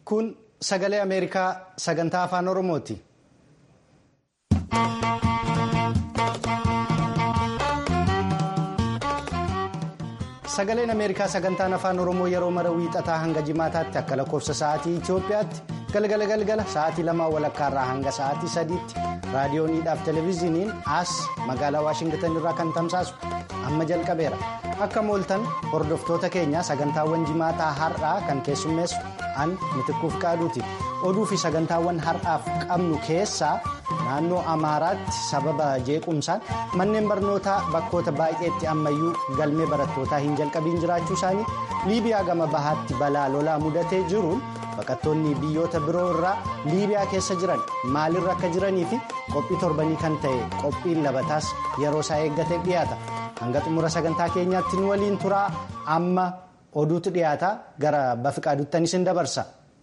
Kun sagalee Ameerikaa sagantaa afaan Oromooti. Sagaleen Ameerikaa sagantaan afaan Oromoo yeroo mara wiixataa hanga jimaataatti akka lakkoofsa sa'aatii Itoophiyaatti galgala galgala sa'aatii lamaa walakkaarraa hanga sa'aatii sadiitti raadiyooniidhaaf televezyiiniin as magaalaa Waashingitan irraa kan tamsaasu amma jalqabeera. Akka mooltan hordoftoota keenya sagantaawwan jimaataa har'aa kan keessummeessu an mitikkuuf qaaduuti. Oduu fi sagantaawwan har'aaf qabnu keessaa naannoo Amaaraatti sababa jeequmsaan manneen barnootaa bakkoota baay'eetti ammayyuu galmee barattootaa hin jalqabiin jiraachuu isaanii Liibiyaa gama bahaatti balaa lolaa mudatee jiruun baqattoonni biyyoota biroo irraa Liibiyaa keessa jiran maalirra akka jiranii fi qophii torbanii kan ta'e qophiin labataas yeroo isaa eeggatee dhiyaata. Hanga xumura sagantaa keenyaatti nu waliin turaa amma oduutu dhiyaata gara bafiqaaduuttanis hin dabarsa.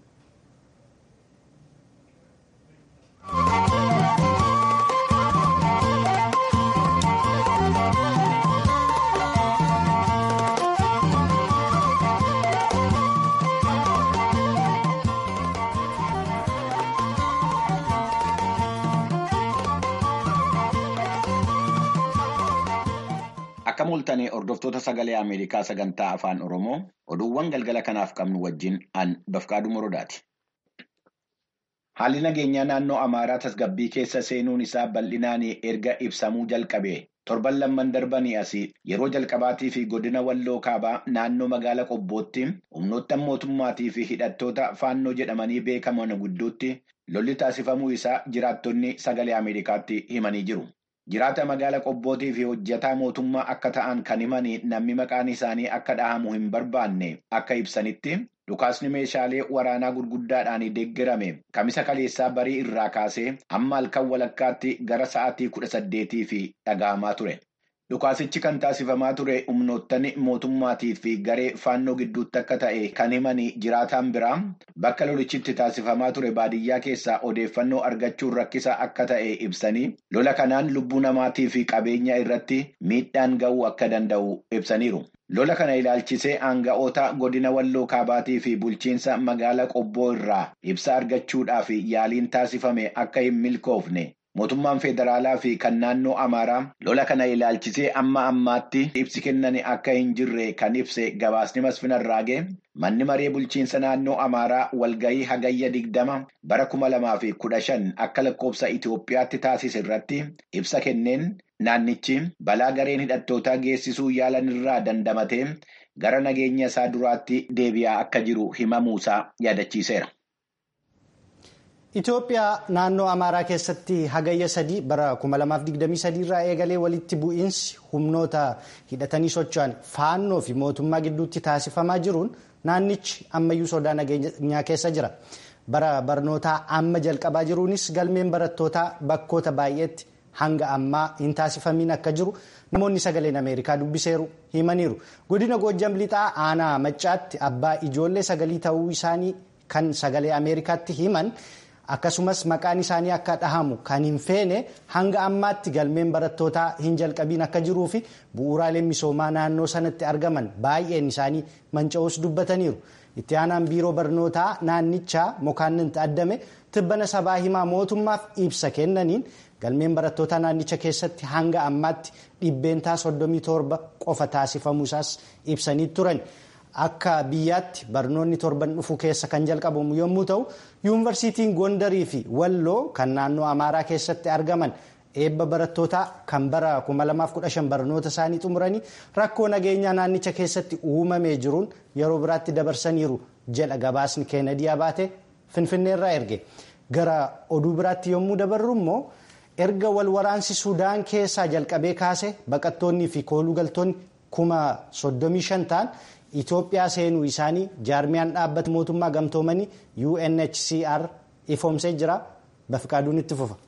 Akka mul'atanii hordoftoota sagalee Ameerikaa sagantaa afaan Oromoo oduuwwan galgala kanaaf qabnu wajjin an bafqaaduu morodaati. Haalli nageenyaa naannoo Amaaraa tasgabbii keessa seenuun isaa bal'inaan erga ibsamuu jalqabe torban lamman darbanii asii yeroo jalqabaatii fi godina walloo kaabaa naannoo magaala qobbootti humnoota mootummaatii fi hidhattoota faannoo jedhamanii beekaman gidduutti lolli taasifamuu isaa jiraattonni sagalee Ameerikaatti himanii jiru. Jiraata magaala qobbootii fi hojjetaa mootummaa akka ta'an kan himanii namni maqaan isaanii akka dhahamu hin barbaanne akka ibsanitti dhukaasni meeshaalee waraanaa gurguddaadhaan deeggarame kamisa kaleessaa barii irraa kaasee amma halkan walakkaatti gara sa'aatii kudha saddeetii fi dhaga'amaa ture. Dhukaasichi kan taasifamaa ture humnoottan mootummaatii fi garee faannoo gidduutti akka ta'e kan himanii jiraataan biraa bakka lolichitti taasifamaa ture baadiyyaa keessaa odeeffannoo argachuun rakkisa akka ta'e ibsanii lola kanaan lubbuu namaatii fi qabeenya irratti miidhaan ga'uu akka danda'u ibsaniiru. Lola kana ilaalchisee aanga'oota godina walloo kaabaatii fi bulchiinsa magaala qobboo irraa ibsa argachuudhaaf yaaliin taasifame akka hin milkoofne. Mootummaan federaalaa fi kan naannoo Amaaraa lola kana ilaalchisee amma ammaatti ibsi kennan akka hin jirre kan ibse gabaasni masfinarraagee manni maree bulchiinsa naannoo Amaaraa walgahii hagayya digdama bara kuma lamaa fi kudha shan akka lakkoofsa Itoophiyaatti taasise irratti ibsa kenneen naannichi balaa gareen hidhattootaa geessisuu yaalan irraa dandamatee gara nageenya isaa duraatti deebi'aa akka jiru himamuusaa yaadachiiseera. Itoophiyaa naannoo Amaaraa keessatti hagayya sadii bara 2023 irraa eegalee walitti bu'iinsi humnoota hidhatanii socho'an faannoo fi mootummaa gidduutti taasifamaa jiruun naannichi ammayyuu sodaa nageenyaa keessa jira. Bara barnootaa amma jalqabaa jiruunis galmeen barattootaa bakkoota baay'eetti hanga ammaa hin taasifamiin akka jiru namoonni sagaleen Ameerikaa dubbiseeru himaniiru. Godina Goojjam Lixaa aanaa Maccaatti abbaa ijoollee sagalii ta'uu isaanii kan sagalee Ameerikaatti himan. akkasumas maqaan isaanii akka dhahamu kan hin feene hanga ammaatti galmeen barattootaa hin jalqabiin akka jiruu fi bu'uuraaleen misoomaa naannoo sanatti argaman baay'een isaanii manca'uus dubbataniiru. Itti aanaan biiroo barnootaa naannichaa mokaanninti addame tibbana sabaa himaa mootummaaf ibsa kennaniin galmeen barattootaa naannicha keessatti hanga ammaatti dhibbeentaa 37 qofa taasifamuusaas ibsanii turan. Akka biyyaatti barnoonni torban dhufu keessa kan jalqabamu yommuu ta'u yuunivarsiitiin Gondarii fi Walloo kan naannoo Amaaraa keessatti argaman eebba barattootaa kan bara 2015 barnoota isaanii xumuranii rakkoo nageenyaa naannicha keessatti uumamee jiruun yeroo biraatti dabarsaniiru jedha gabaasni Keenedii Abaatee Finfinneerraa erge. Gara oduu biraatti yommuu dabarru immoo erga wal waraansi Sudaan keessaa jalqabee kaase baqattoonnii fi koolugaltoonni kuma 35 ta'an. Itoophiyaa seenuu isaanii jaarmiyaan dhaabbata mootummaa gamtoomanii UNHCR ifoomsee jira. Bafiqaaduun itti fufa.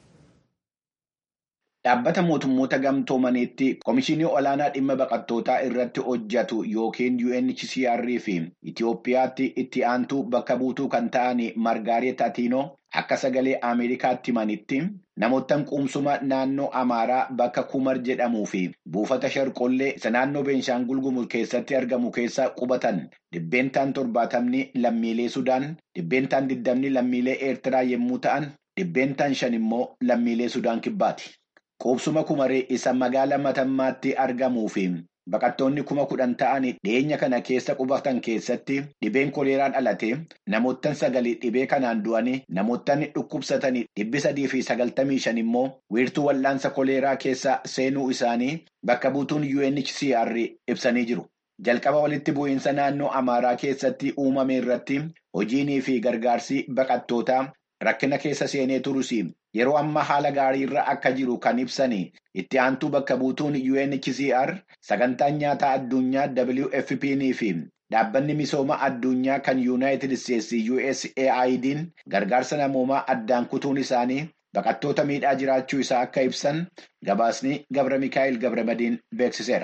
Dhaabbata mootummoota gamtoomaniitti Komishinii Olaanaa Dhimma Baqattootaa irratti hojjetu yookiin UNHCR fi Itoophiyaatti itti aantuu bakka buutuu kan ta'an Margaaret Atiinoo akka sagalee Ameerikaatti himanitti namoottan quumsuma naannoo Amaaraa bakka Kumar jedhamuu fi buufata Sharqollee isa naannoo Beenshaangul Gumuz keessatti argamu keessa qubatan dhibbeentaan torbaatamni lammiilee Sudaan, dhibbeentaan digdamni lammiilee Eertiraa yommuu ta'an, dhibbeentaan shan immoo lammiilee Sudaan kibbaati. Quubsuma kumaree isa magaala matammaatti argamuu fi baqattoonni kuma kudhan ta'an dhiyeenya kana keessa qubatan keessatti dhibeen koleeraan dhalate namoottan sagalii dhibee kanaan du'anii namoottan dhukkubsatanii dhibbi sadii fi sagaltamii shan immoo wiirtuu wal'aansa koleeraa keessa seenuu isaanii bakka buutuun UNHCR ibsanii jiru. Jalqaba walitti bu'iinsa naannoo Amaaraa keessatti uumame irratti hojiinii fi gargaarsi baqattootaa rakkina keessa seenee turus yeroo ammaa haala gaarii irra akka jiru kan ibsani itti aantuu bakka buutuun UNHCR sagantaan nyaataa addunyaa WFP'n fi dhaabbanni misooma addunyaa kan Yuunaayitid Isteetsi USAID'n gargaarsa namoomaa addaan kutuun isaanii baqattoota miidhaa jiraachuu isaa akka ibsan gabaasni Gabra Mikaa'el Gabramadiin beeksiseera.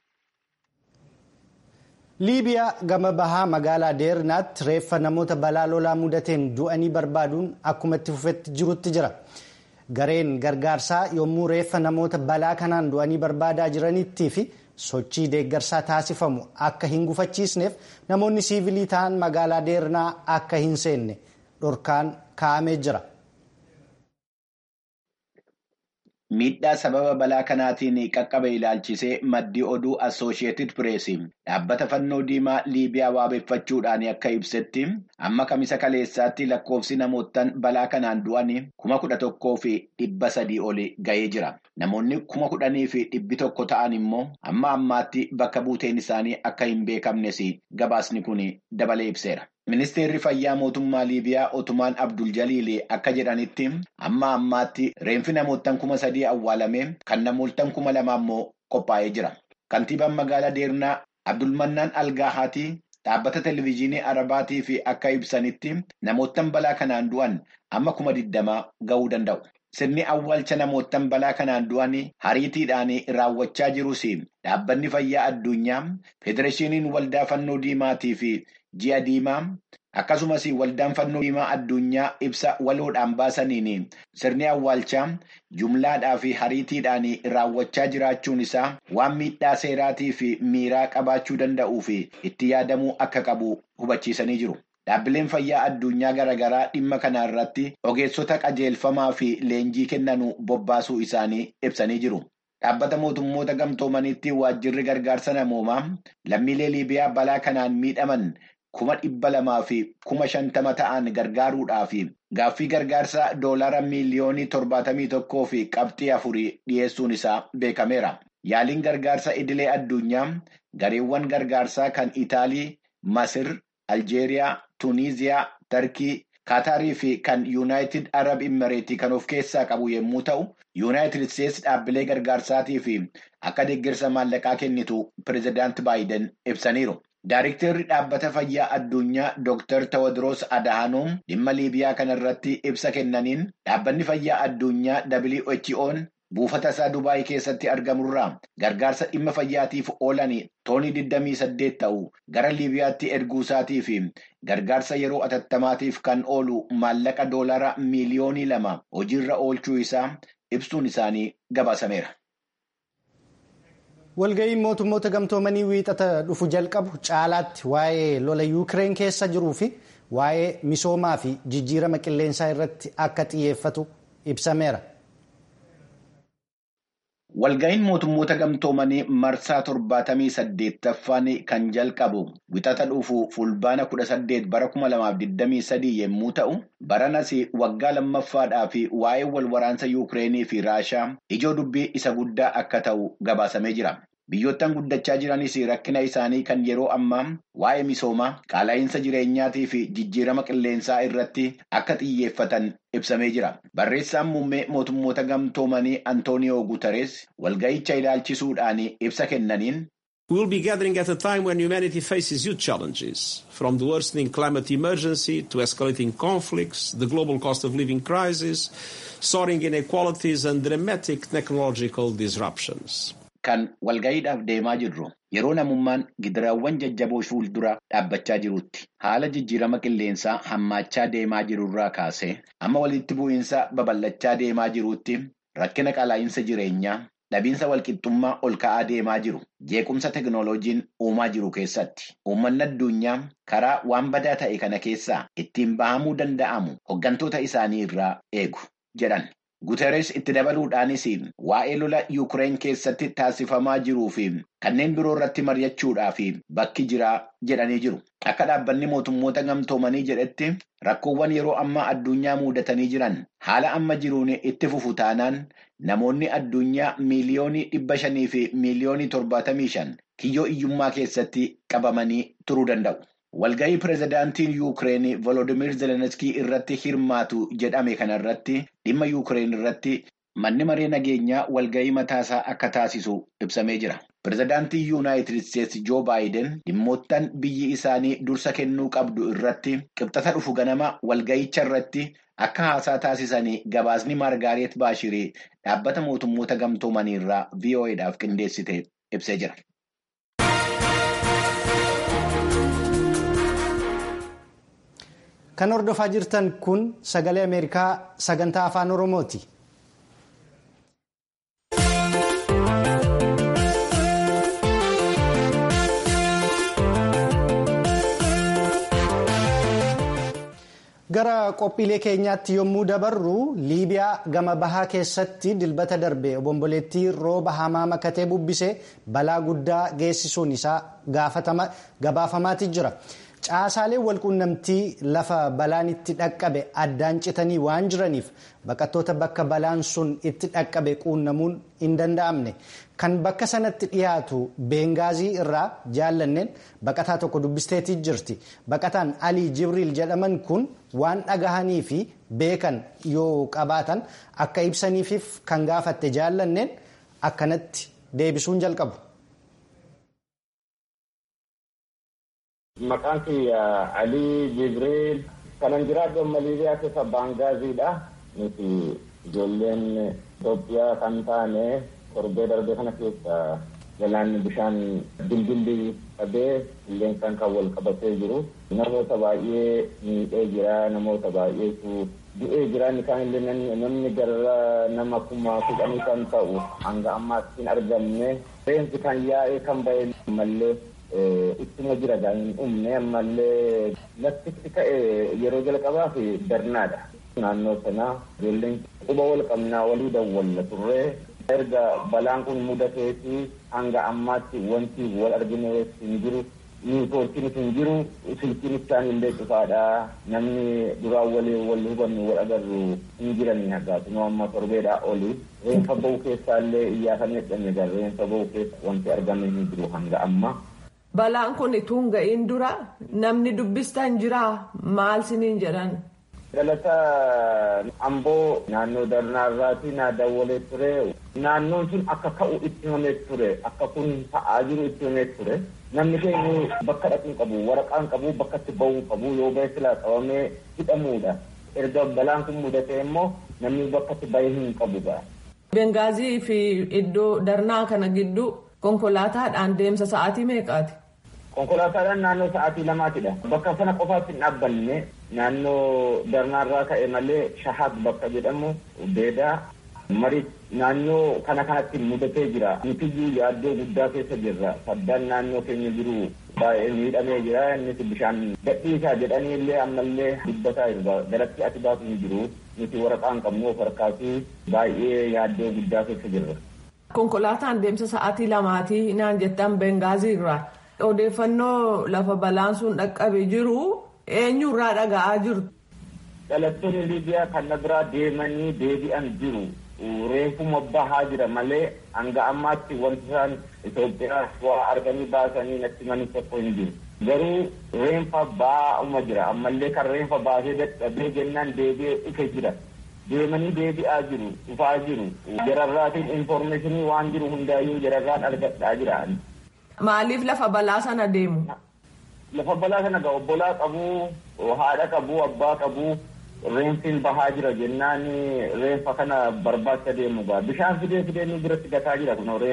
liibiyaa gama bahaa magaalaa deernaatti reeffa namoota balaa lolaa mudateen du'anii barbaaduun akkuma itti fufetti jirutti jira gareen gargaarsaa yommuu reeffa namoota balaa kanaan du'anii barbaadaa jiranitti fi sochii deeggarsaa taasifamu akka hin gufachiisneef namoonni siivilii ta'an magaalaa deernaa akka hin seenne dhorkaan kaa'amee jira. Miidhaa sababa balaa kanaatiin qaqqabe ilaalchisee maddi oduu Assoosheetid Pireesii dhaabbata fannoo diimaa Liibiyaa waabeeffachuudhaan akka ibsetti amma kamisa kaleessaatti lakkoofsi namoottan balaa kanaan du'anii kuma kudha tokkoo fi dhibba sadii oli ga'ee jira. Namoonni kuma kudhanii fi dhibbi tokko ta'an immoo amma ammaatti bakka buuteen isaanii akka hin beekamnes gabaasni kun dabalee ibseera. Ministeerri fayyaa mootummaa Liibiyaa Otumaan Abdul Jaliil akka jedhanitti amma ammaatti reenfi namoottan kuma sadii awwaalame kan namoottan kuma lama immoo qophaa'ee jira. Kantiibaan magaalaa Deernaa Abdulmannaan Algaahaati dhaabbata televizyiinii Arabaatii fi akka ibsanitti namoottan balaa kanaan du'an amma kuma digdamaa ga'uu danda'u. Sirni awwaalcha namoottan balaa kanaan du'an hariitiidhaan raawwachaa jirus dhaabbanni fayyaa addunyaa federeeshiniin waldaa fannoo diimaatii fi ji'a diimaa akkasumas waldaan fannoo diimaa addunyaa ibsa waloodhaan baasaniin sirni awwaalchaa jumlaadhaa fi hariitiidhaan raawwachaa jiraachuun isaa waan miidhaa seeraatii fi miiraa qabaachuu danda'uu fi itti yaadamuu akka qabu hubachiisanii jiru. Dhaabbileen fayyaa addunyaa garaagaraa dhimma kana irratti ogeessota qajeelfamaa fi leenjii kennanuu bobbaasuu isaanii ibsanii jiru. Dhaabbata mootummoota gamtoomaniitti waajjirri gargaarsa namoomaa lammiilee Liibiyaa balaa kanaan miidhaman kuma dhibba lamaa fi kuma shantama ta'an gargaaruudhaaf gaaffii gargaarsaa doolaara miiliyoonii torbaatamii tokkoo fi qabxii afurii dhiyeessuun isaa beekameera. Yaaliin gargaarsa idilee addunyaa gareewwan gargaarsaa kan Itaalii, Masir, Aljeeriyaa, Tuniiziyaa, Tarkii, Kaataarii fi kan Yuunaayitid Arab Imireetii kan of keessaa qabu yommuu ta'u, Yuunaayitid Isteetsi dhaabbilee gargaarsaatii fi akka deeggarsa maallaqaa kennitu pireezidaanti Baayiden ibsaniiru. Daayiriktarri dhaabbata fayyaa addunyaa Dr. Tewodiroos Adahanoom dhimma Liibiyaa kanarratti ibsa kennaniin dhaabbanni fayyaa addunyaa WHO'n buufata isaa Dubaayii keessatti argamurraa gargaarsa dhimma fayyaatiif oolan toonii 28 ta'u gara Liibiyaatti erguusaatii fi gargaarsa yeroo atattamaatiif kan oolu maallaqa doolaara miiliyoonii lama hojiirra oolchuu isaa ibsuun isaanii gabaasameera. Walga'iin mootummoota gamtoomanii wiixata dhufu jalqabu caalaatti waa'ee lola yuukireen keessa jiruu fi waa'ee misoomaa fi jijjiirama qilleensaa irratti akka xiyyeeffatu ibsameera. Walga'iin mootummoota gamtoomanii marsaa torbaatamii saddeettaffaan kan jalqabu wixata dhufu fulbaana kudha saddeet bara kuma lamaaf digdamii sadii yommuu ta'u baranas waggaa lammaffaadhaa fi waa'ee wal waraansa yuukireenii fi raashaa ijoo dubbii isa guddaa akka ta'u gabaasamee jira. Biyyoottan guddachaa jiranis rakkina isaanii kan yeroo ammaa waa'ee misoomaa qaala'insa jireenyaatii fi jijjiirama qilleensaa irratti akka xiyyeeffatan ibsamee jira. Barreessaan muummee mootummoota gamtoomanii Antooniyoo Guutarees walga'icha ilaalchisuudhaan ibsa kennaniin. We will be gathering at a time when humanity faces huge challenges, from the worsening climate emergency to escalating conflicts, the global cost of living crisis, soaring inequalities and dramatic technological disruptions. kan walga'iidhaaf deemaa jirru yeroo namummaan gidiraawwan jajjaboo fuuldura dhaabbachaa jirutti haala jijjiirama qilleensaa hammaachaa deemaa jirurraa kaasee amma walitti bu'iinsa babal'achaa deemaa jirutti rakkina qaala'insa jireenyaa dhabiinsa walqixxummaa ol ka'aa deemaa jiru jeequmsa teknooloojiin uumaa jiru keessatti uummanni addunyaa karaa waan badaa ta'e kana keessaa ittiin bahamuu danda'amu hoggantoota isaanii irraa eegu jedhan. Guteres itti dabaluudhaanis waa'ee lola Yuukireen keessatti taasifamaa jiruu fi kanneen biroo irratti mari'achuudhaaf bakki jiraa jedhanii jiru. Akka dhaabbanni mootummoota gamtoomanii jedhetti rakkoowwan yeroo ammaa addunyaa muudatanii jiran haala amma jiruun itti fufu taanaan namoonni addunyaa miiliyoonii dhibba shanii fi miiliyoonii torbaatamii shan kiyyoo iyyummaa keessatti qabamanii turuu danda'u. Walga'ii pireezidaantiin Yuukireen Volodimir Zelenskii irratti hirmaatu jedhame kanarratti dhimma Yuukireen irratti manni maree nageenyaa walga'ii mataasaa akka taasisu ibsamee jira. Pireezidaantiin Yuunaayitid Isteetsi Joo Baayiden dhimmoottan biyyi isaanii dursa kennuu qabdu irratti qibxata dhufu ganama walga'icha irratti akka haasaa taasisanii gabaasni Maargaaret Baashirii dhaabbata mootummoota gamtoomanii irraa VOA'dhaaf qindeessite ibsee jira. Kan hordofaa jirtan kun sagalee Ameerikaa sagantaa afaan Oromooti. Gara qophiilee keenyaatti yommuu dabarru Liibiyaa gama bahaa keessatti dilbata darbe obomboleettii rooba hamaa makatee bubbisee balaa guddaa geessisuun isaa gabaafamaati jira. Caasaaleen walquunnamtii lafa balaan itti dhaqqabe addaan citanii waan jiraniif baqattoota bakka balaan sun itti dhaqqabe quunnamuun hin danda'amne. Kan bakka sanatti dhiyaatu Beengaazii irraa jaallanneen baqataa tokko dubbisteetii jirti. Baqataan Alii Jibriil jedhaman kun waan dhagahanii fi beekan yoo qabaatan akka ibsaniifiif kan gaafatte jaallanneen akkanatti deebisuun jalqabu. Maqaan kiyya Alii Jibriil kanan jiraadhu amma Liibiyaa keessa Baangaaziidha. Nuti ijoolleen Itoophiyaa kan taane torbee darbee kana keessa galaanni bishaan bilbilli qabee qilleensaan kan wal qabatee jiru. Namoota baay'ee miidhee jira. Namoota baay'eetu du'ee jira. Inni kaanillee namni gara nama kuma kudhanii kan ta'u hanga ammaatti hin argamne. Reensi kan yaa'ee kan ba'e mallee ittuma jira hin dhumne ammallee laftitti ka'e yeroo jalqabaaf darnaadha. Naannoo sanaa ijoolleen quba wal qabnaa walii dawwalla turre erga balaan kun mudateeti hanga ammaatti wanti wal argine hin jiru niitoorkiinis hin jiru silkiin isaan illee cufaadha namni duraan walii wal hubannu wal agarru hin jiranii hagaatu nu amma torbeedhaa oli reenfa ba'u keessaallee iyyaafamee dhanne gara reenfa ba'u keessa wanti argame hin jiru hanga amma. Balaan kun ituun ga'iin dura namni dubbistan jira maal siniin jedhan. Dhalata amboo naannoo darnaarraati naa dawwalee ture. Naannoon sun akka ka'u itti himamee ture. Akka kun ta'aa jiru itti himamee ture. Namni keenya bakka dhaquu qabu, waraqaan qabu, bakka itti bahuu qabu yoo bahee silaa qabamee hidhamuudha. Erga balaan kun mudatee immoo namni bakka itti bahee hin qabu ga'a. Bengaazii fi iddoo darnaa kana gidduu konkolaataadhaan deemsa sa'aatii meeqaati? Konkolaataadhaan naannoo sa'aatii lamaatidha. Bakka sana qofaatti hin dhaabbanne naannoo darnaarraa ka'e malee shahaad bakka jedhamu beedaa marii naannoo kana kanatti mudatee jira. Nutiyyuu yaaddoo guddaa keessa jirra. Saddaan naannoo keenya jiru baay'ee miidhamee jira. Innis bishaan gadhiisaa jedhanii illee ammallee dubbataa jiru. Garatti ati baatu hin jiru. Nuti waraqaan qabnu of harkaatu baay'ee yaaddoo guddaa keessa jirra. Konkolaataan deemsa sa'aatii lamaatii naan jettan Bengaazii irraa. Odeeffannoo lafa balaan sun dhaqqabe jiru eenyurraa dhaga'aa jirtu. Dhalattoonni Liibiyaa kan biraa deemanii deebi'an jiru. Reefuma bahaa jira malee hanga ammaatti wanti isaan Itoophiyaa waa arganii baasanii natti manii tokko hin jiru. Garuu reenfa baa'uma jira. Ammallee kan reenfa baasee dadhabee jennaan deebi'ee dhufe jira. Deemanii deebi'aa jiru. Dhufaa jiru. Jararraatiin infoormeeshinii waan jiru hundaayyuu jararraan argadhaa jira. Maaliif lafa balaa sana deemu? Lafa balaa sana gaa obbolaa qabu, haadha qabu, abbaa qabu, reenfiin bahaa jira jennaan reenfa kana barbaacha deemu gaa. Bishaan fidee fidee nu biratti gataa jira kun reenfa.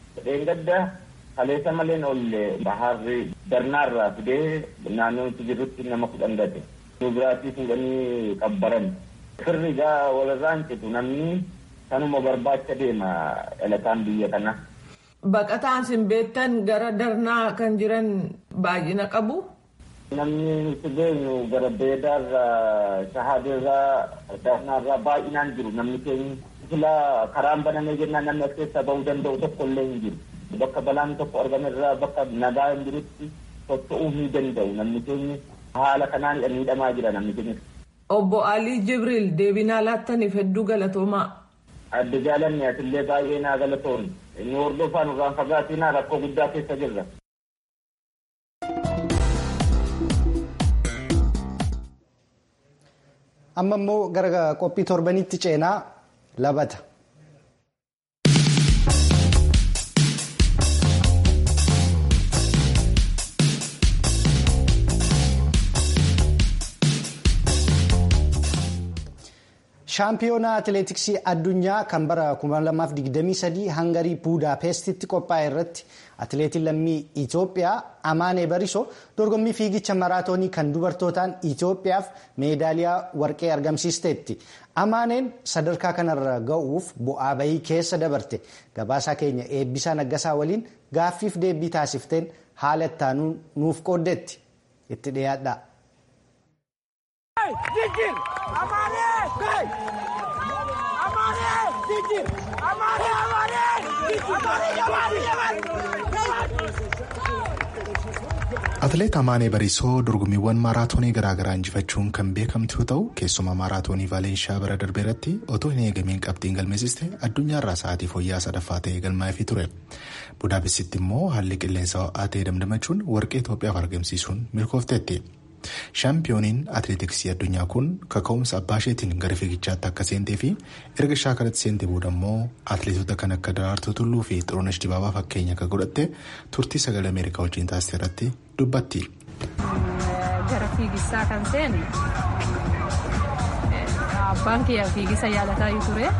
Dheengadda kaleessa maleen oolle baharri darnaarraa fidee naannoo itti jirrutti nama kudhan gate. Nu biraatti fuudhanii qabbaran. Firri gaa walirraan citu namni kanuma barbaacha deema dhalataan biyya kana. Baqataan sin beektan gara darnaa kan jiran baay'ina qabu. Namni nuti beenyu gara beedaarraa shahaadeerraa darnaarraa baay'inaan jiru namni keenya. Filaa karaan banamee jennaan namni as keessaa bahuu danda'u tokko illee hin jiru. Bakka balaan tokko argamerraa bakka nagaa hin jirutti socho'uu hin danda'u namni keenya haala kanaan miidhamaa jira namni keenya. Obbo Alii Jibriil deebinaa laattaniif hedduu galatoomaa. Adda jaalanni asillee baay'ee naa galatoomne. Inni hordofaa nurraan fagaatinaa rakkoo guddaa keessa jirra. Amma immoo gara qophii torbanitti ceenaa labata. shaampiyoonaa atileetiksii addunyaa kan bara 2023 hangarii buudaapestitti qophaa'e irratti atileetiin lammii itoophiyaa amaanee barisoo dorgommii fiigicha maraatoonii kan dubartootaan itoophiyaaf meedaaliyaa warqee argamsiisteetti amaaneen sadarkaa kanarra ga'uuf bu'aa bahii keessa dabarte gabaasaa keenya eebbisaa naggasaa waliin gaaffiif deebii taasifteen haala ittaanuu nuuf qooddeetti itti dhiyaadha. Atileet Amaanee Bariisoo dorgommiiwwan maaraatoonii garaagaraa injifachuun kan beekamtu yoo ta'u keessumaa maaraatoonii Vaalenshaa bara darbe irratti otoo hin eegamiin qabxiin galmeessiste addunyaarraa sa'aatii fooyya'aa sadaffaa ta'ee galmaa'eefii ture. Budaapestitti immoo haalli qilleensa ho'aa ta'e damdamachuun warqee Itoophiyaaf argamsiisuun milkoofteetti. Shaampiyooniin atileetiksii addunyaa kun kaka'umsa abbaa isheetiin gara fiigichaatti akka seentee fi erga shaakalatti seentee booda immoo atileetota kan akka Daraartuu Tulluu fi Xirunesh Dibaabaa fakkeenya akka godhatte turtii sagalee Ameerikaa wajjin taasise irratti dubbatti. Gara fiigisaa kan seene abbaan kiyya fiigisa yaalataa ture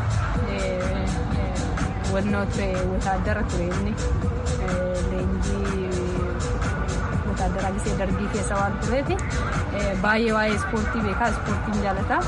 wannoo ture wotaaddara ture inni leenjii wotaaddara gisee dargii keessa waan tureeti baay'ee waa'ee ispoortii beekaa ispoortiin jaalataa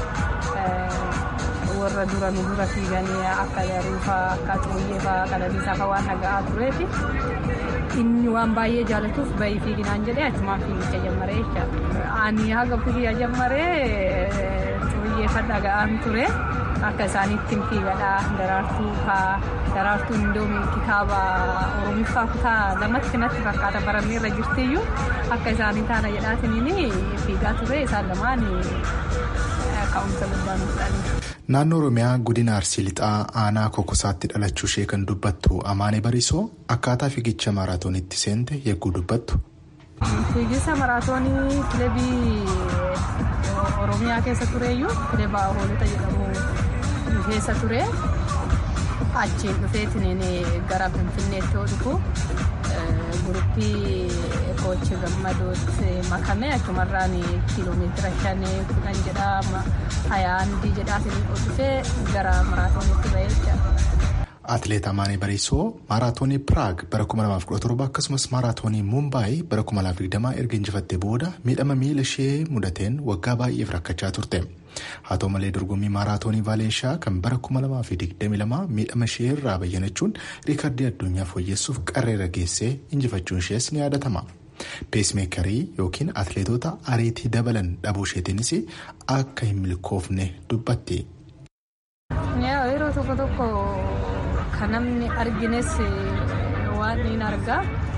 warra dura nu dura fiiganii akka daruufaa akka xuruyyee qalaliisaa fa'aa waan dhaga'aa tureeti. inni waan baay'ee jaalatuuf bahii fiiginaan jedhee achumaan fiigicha jammaree jecha ani haga fiigicha jammaree xuriyyeeffa dhaga'aan ture akka isaaniitti fiigadhaa daraartuu faa daraartuu indoomii kitaaba oromiffaa kutaa lamatti natti fakkaata barannee irra jirtiyyuu akka isaanii taana jedhaatiniin fiigaa ture isaan lamaan ka'umsa guddaa nuuf ta'anii. Naannoo Oromiyaa godina Arsii Lixaa aanaa Kokosaatti dhalachuu ishee kan dubbattu Amaanee Bariisoo akkaataa fiigicha maaraatoonitti seente yegguu dubbattu. Fiigicha maraatoonii kilabii Oromiyaa keessa tureeyyuu kilaba hoolota jedhamu keessa ture. Achiin dhufeetiin gara Finfinneetti yoo dhufu guruppii koochi gammadootti makame achumarraan kiiloomeetira shan kudhan jedhaa hayaa handii jedhaatiin dhufee gara maraatoonitti bahee jira. Atileet Amaanee Bariisoo maaraatoonii Piraag bara 2017 akkasumas maaraatoonii Mumbaayi bara 2020 erga injifattee booda miidhama miila ishee mudateen waggaa baay'eef rakkachaa turte. Haa ta'u malee dorgommii maaraatoonii Vaalenshaa kan bara 2022 miidhama ishee irraa bayyanachuun riikardii addunyaa fooyyessuuf qarreera geessee injifachuun ishees ni yaadatama. Peesmeekarii yookiin atileetota ariitii dabalan dhabuu isheetiinis akka hin milkoofne dubbatti. Yeroo tokko tokko kan namni argines waan hin argaa.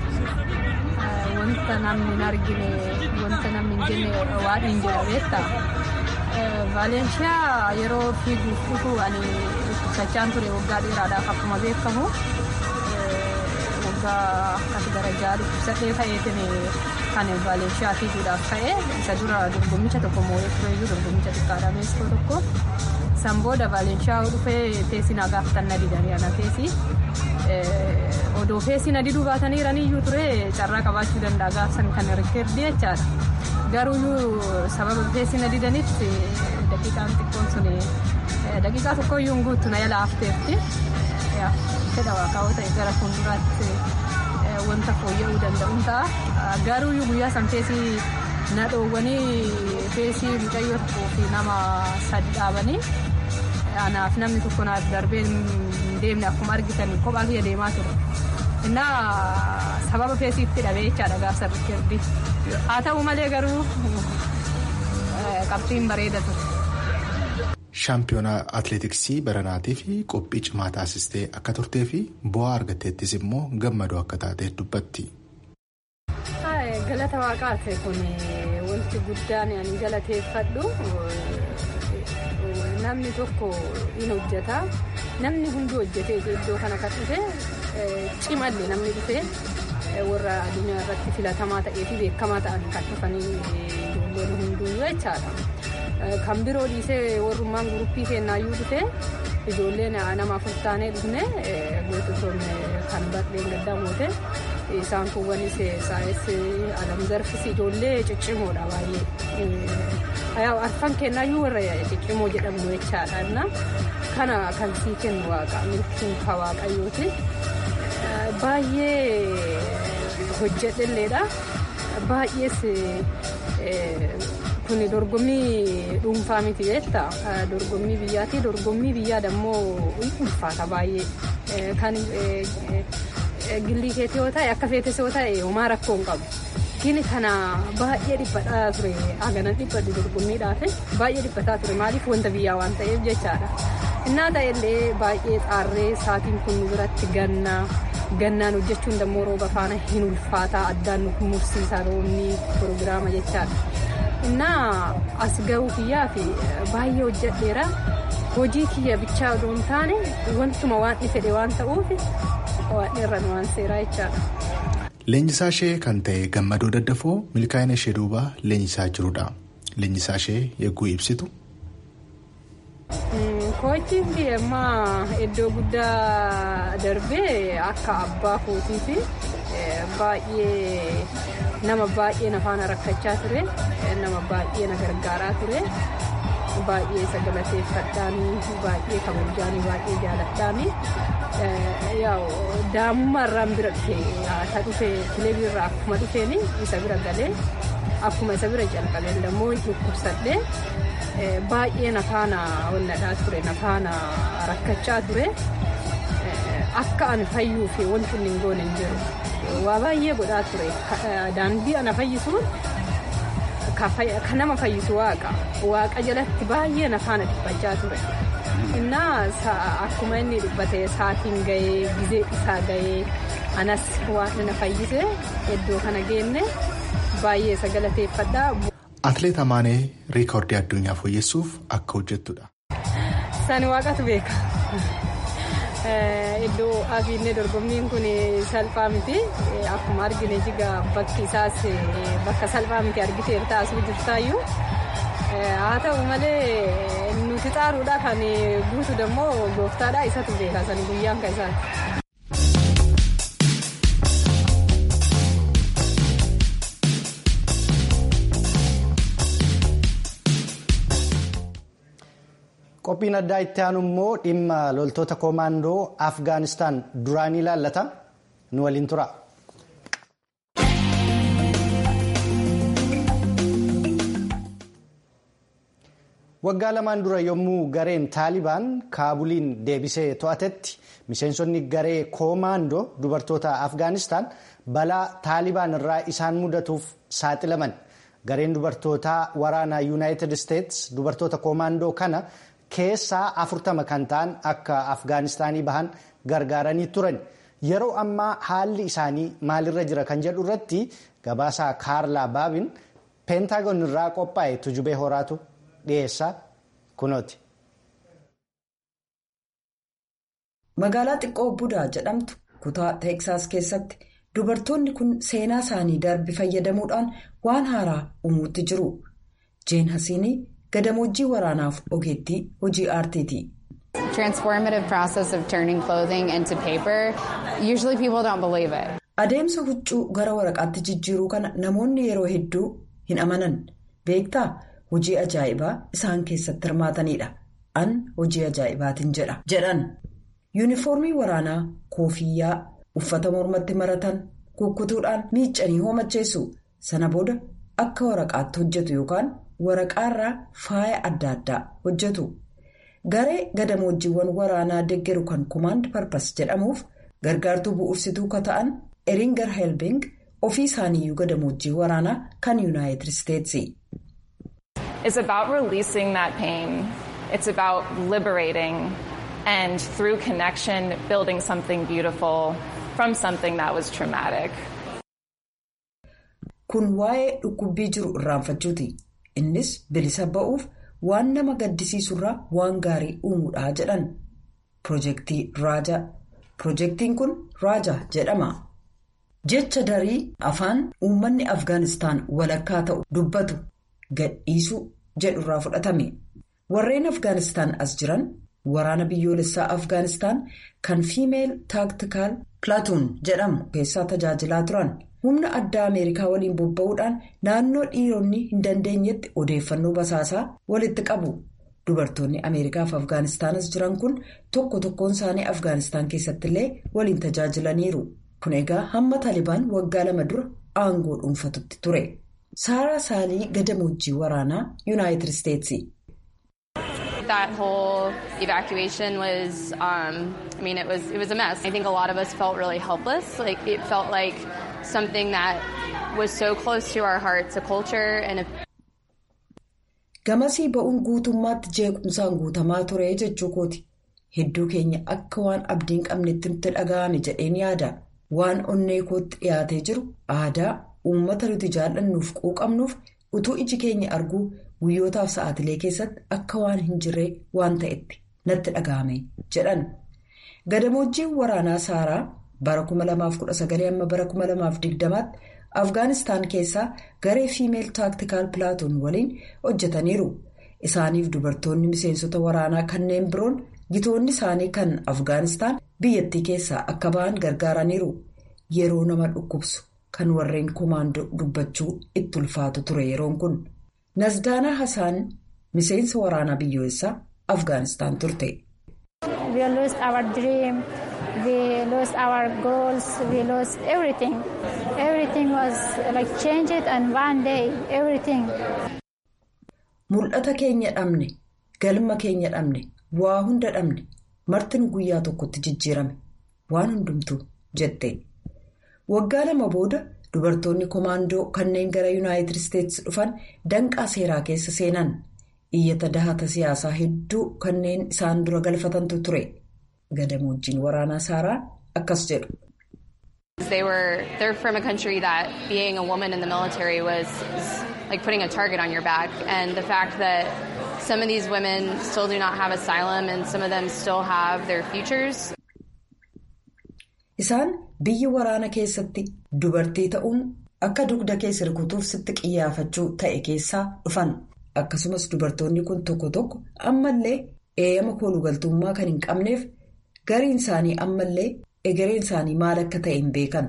Wanta namni hin argine wanta namni hin jenne waan hin jedha beektaa. Vaalenshaa yeroo fiiguuf dhufu ani dhukkubsachaan ture waggaa dheeraadhaaf akkuma beekamu waggaa akkas darajaa dhukkubsadhee ta'eetiin kan Vaalenshaa fiiguudhaaf ta'e isa dura dorgommicha tokko moo'ee tureyyuu dorgommicha xiqqaadha meeskoo tokko. San booda Vaalenshaa dhufee teessinaa gaafatan na didanii ana teessi. Odoo feesii na diduu baatanii jiraniyyuu ture carraa qabaachuu danda'a gaafsan kan rikkeerdi jechaadha. Garuu sababa feesii na didanitti daqiiqaan xiqqoon sun daqiiqaa tokkoyyuu guutu na yala hafteetti. fedha waaqaa ta'e gara fuulduraatti wanta fooyya'uu danda'uun ta'a garuu guyyaa san feesii na dhoowwanii feesii mucayyoo tokkoo fi nama sadi dhaabanii anaaf namni tokko naaf darbee hin deemne akkuma argitan kophaa kiyya deemaa ture. Innaa sababa feesiitti dhabee jechaadha gaasa rikkirdi. Haa ta'u malee garuu qabxiin bareeda ture. Shaampiyoonaa atileetiksii baranaatii fi qophii cimaa taasistee akka turtee fi bu'aa argatteettis immoo gammadoo akka taatee dubbatti. Galata waaqaati kun wanti guddaan ani galateeffadhu namni tokko in hojjeta namni hundi hojjetee iddoo kana kan dhufe cimallee namni dhufe warra addunyaa irratti filatamaa ta'ee fi beekamaa ta'an kan dhufanii ijoolleen hunduu jechaadha. Kan biroo dhiisee warrummaan guruppii kennaayyuu dhufe ijoolleen nama afur taanee dhufne goototoonni kan badheen gaddaa moote isaan kuwwanis saayis alam zarfis ijoollee ciccimoodha baay'ee. Arfan kennaayyuu warra ciccimoo jedhamu jechaadha. Kana kan sii kennu waaqa milkiin ka waaqayyooti. Baay'ee hojjedhelleedha. Baay'ees kun dorgommii dhuunfaa miti jeetta dorgommii biyyaati dorgommii biyyaa dammoo ulfaata baay'ee kan gillii keetii yoo ta'e akka feetes yoo ta'e homaa rakkoo hin qabu. Gini kana baay'ee dhiphataa ture haganan dhiphadhu dorgommiidhaaf baay'ee dhiphataa ture maaliif wanta biyyaa waan ta'eef jechaadha. Innaa ta'ellee baay'ee xaarree sa'aatiin kun biratti gannaa gannaan hojjechuun dammoo rooba faana hin ulfaataa addaan nu mursiisa roobni pirogiraama jechaadha. Innaa as ga'uu kiyyaa fi baay'ee hojjedheera hojii kiyya bichaa odoo hin taane wantuma waan fedhe waan ta'uuf waan irra nu waan seeraa jechaadha. Leenjisaa ishee kan ta'e gammadoo daddafoo milkaa'ina ishee duuba leenjisaa jirudha. Leenjisaa ishee yegguu ibsitu. Kochiin biyya iddoo guddaa darbee akka abbaa kootii fi baay'ee nama baay'ee na faana rakkachaa ture nama baay'ee na gargaaraa ture baay'ee isa galateeffadhaanii baay'ee kabajaanii baay'ee jaaladhaanii daamummaa irraan bira dhufe haa dhufe kilebii irraa akkuma dhufeen isa bira galee akkuma isa bira calqabeen dammoo dhukkubsadhee baay'ee na faana walladhaa ture na faana rakkachaa ture akka ani fayyuu fi wanti inni hin goone hin jiru waa baay'ee godhaa ture daandii ana fayyisuun kan nama fayyisu waaqa waaqa jalatti baay'ee na faana dhiphachaa ture. innaa akkuma inni dhibbate saatiin gahee gizee isaa gahee anas waan na fayyise iddoo kana geenne baay'ee isa galateeffadha. Atileet Amaanee riikoordii addunyaa fooyyessuuf akka hojjettudha. Sani waaqatu beeka. Iddoo afiinnee dorgommiin kun salphaa miti. Akkuma argine jiga bakki isaas bakka salphaa miti argiteer taasuu jirtaayyuu. Haa ta'u malee nuti xaaruudha kan guutu dammoo gooftaadha isatu beeka sani guyyaan kan isaati. Qophiin addaa itti aanu immoo dhimma loltoota koomaandoo Afgaanistaan duraan ilaallata nu waliin tura. Waggaa lamaan dura yommuu gareen Taalibaan Kaabuliin deebisee to'atetti miseensonni garee koomaandoo dubartoota Afgaanistaan balaa Taalibaan irraa isaan mudatuuf saaxilaman. Gareen dubartootaa waraanaa Yuunaayitid Isteets dubartoota koomaandoo kana keessaa afurtama kan ta'an akka Afgaanistaanii bahan gargaaranii turan. Yeroo ammaa haalli isaanii maalirra jira kan jedhu irratti gabaasaa Kaarlaa Baabin peentaagoon irraa qophaa'e tujubee horaatu dhiyeessaa kunooti. Magaalaa xiqqoo Budaa jedhamtu kutaa Teeksaas keessatti dubartoonni kun seenaa isaanii darbe fayyadamuudhaan waan haaraa uumuutti jiru. Jeen Hasiinii gadamojjii waraanaaf ogeettii hojii aartiiti. transformative process of turning clothing into paper, usually people don't believe it. Adeemsa huccuu gara waraqaatti jijjiiruu kana namoonni yeroo hedduu hin amanan. Beektaa hojii ajaa'ibaa isaan keessatti hirmaatanidha. An hojii ajaa'ibaatiin jedha. jedhan. yuunifoormii waraanaa koofiyyaa uffata mormatti maratan kukkutuudhaan miiccanii hoomacheessu sana booda akka waraqaatti hojjetu yookaan waraqaarraa faaya adda addaa hojjetu garee gadamoojiiwwan waraanaa deggeru kan kumaand parpas jedhamuuf gargaartuu bu'uursituu ka ta'an eringar helbing ofii isaaniiyyuu gadamoojjii waraanaa kan yuunaayitid isteetsi. It's about releasing that pain. It's about liberating and through connection building something beautiful from something that was traumatic. Kun waa'ee dhukkubbii jiru irraanfachuuti. Innis bilisa ba'uuf waan nama gaddisiisurraa waan gaarii uumuudha jedhan. Pirojektii Raajaa. Pirojektiin kun Raajaa jedhama. Jecha darii afaan uummanni Afgaanistaan walakkaa ta'u dubbatu gadhiisuu jedhurraa fudhatame. Warreen Afgaanistaan as jiran waraana biyyoolessaa Afgaanistaan kan Fiimeel Taaktikaal Pilaatuun jedhamu keessaa tajaajilaa turan. Humna addaa Ameerikaa waliin bobba'uudhaan naannoo dhiironni hin dandeenyetti odeeffannoo basaasaa walitti qabu. Dubartoonni Ameerikaa fi Afgaanistaanas jiran kun tokko tokkoon isaanii Afgaanistaan keessatti illee waliin tajaajilaniiru. Kun egaa hamma Taalibaan waggaa lama dura aangoo dhuunfatutti ture. Saaraa Saalii Gadamoojjii waraanaa Yuunaayitid Isteetsi. That whole evacuation was, um, I mean, it was it was a mess. I think a lot of us felt really helpless. Like it felt like something that was so close to our hearts, a culture and a. Gamasii ba'uun guutummaatti jeequmsaan guutamaa ture jechuu kooti. Hedduu keenya akka waan abdiin qabnetti nutti dhaga'ame jedheen yaada. Waan onnee kootti dhiyaatee jiru aadaa uummata nuti jaallannuuf quuqamnuuf utuu iji keenya arguu guyyootaaf sa'aatilee keessatti akka waan hin jirree waan ta'etti natti dhaga'ame jedhan. Gadamoojjiin waraanaa Saaraa bara 2019 amma bara 2020tti Afgaanistaan keessaa garee Fiimeel Taaktikaal Pilaatuun waliin hojjetaniiru. Isaaniif dubartoonni miseensota waraanaa kanneen biroon gitoonni isaanii kan Afgaanistaan biyyattii keessaa akka ba'an gargaaraniiru. Yeroo nama dhukkubsu kan warreen komaandoo dubbachuu itti ulfaatu ture yeroon kun. Nazdaanaa Hasaan miseensa waraanaa biyyoolessaa Afgaanistaan turte. We lost our dream, we lost our goals, we lost everything. Everything was like changed and one day everything. Mul'ata keenya dhabne, galma keenya dhabne, waa hunda dhabne, martin guyyaa tokkotti jijjiirame, waan hundumtu jette. Waggaa lama booda dubartoonni komaandoo kanneen gara yuunaayitid isteetsi dhufan danqaa seeraa keessa seenan iyyata dahata siyaasaa hedduu kanneen isaan dura galfatantu ture gadamoojjiin waraanaa saaraa akkas jedhu. They were they're from a country that being a woman in the military was like putting a target on your back and the fact that some of these women still do not have asylum and some of them still have their futures. Isaan biyya waraana keessatti dubartii ta'uun akka dugda keessa rukutuuf sitti qiyyaafachuu ta'e keessaa dhufan akkasumas dubartoonni kun tokko tokko ammallee eeyyama koolugaltummaa kan hin qabneef gariin isaanii ammallee egereen isaanii maal akka ta'e hin beekan.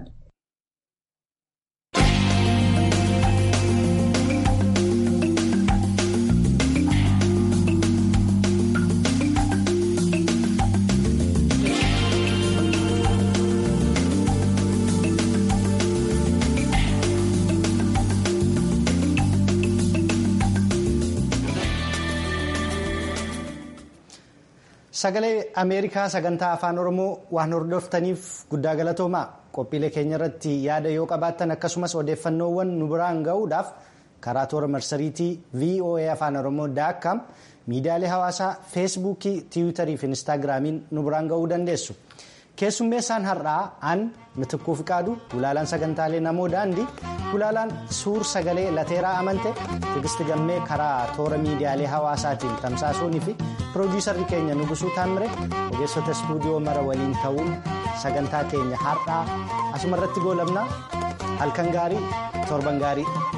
Sagalee Ameerikaa sagantaa afaan Oromoo waan hordoftaniif guddaa galatoomaa qophiilee keenya irratti yaada yoo qabaattan akkasumas odeeffannoowwan nu biraan gahuudhaaf karaa toora marsariitii VOA afaan Oromoo daakkaam miidiyaalee hawaasaa feesbuukii tiwiitarii fi instaagiraamiin nu biraan gahuu dandeessu. Keessummeessaan har'aa aan mitikkuu fiqaadu gulaalaan sagantaalee namoo daandii gulaalaan suur sagalee lateeraa amante tigisti gammee karaa toora miidiyaalee hawaasaatiin tamsaasuunii fi piroodiisarri keenya nugusuu taamire ogeessota istuudiyoo mara waliin ta'uun sagantaa keenya har'aa asuma irratti goolabna halkan gaarii torban gaarii.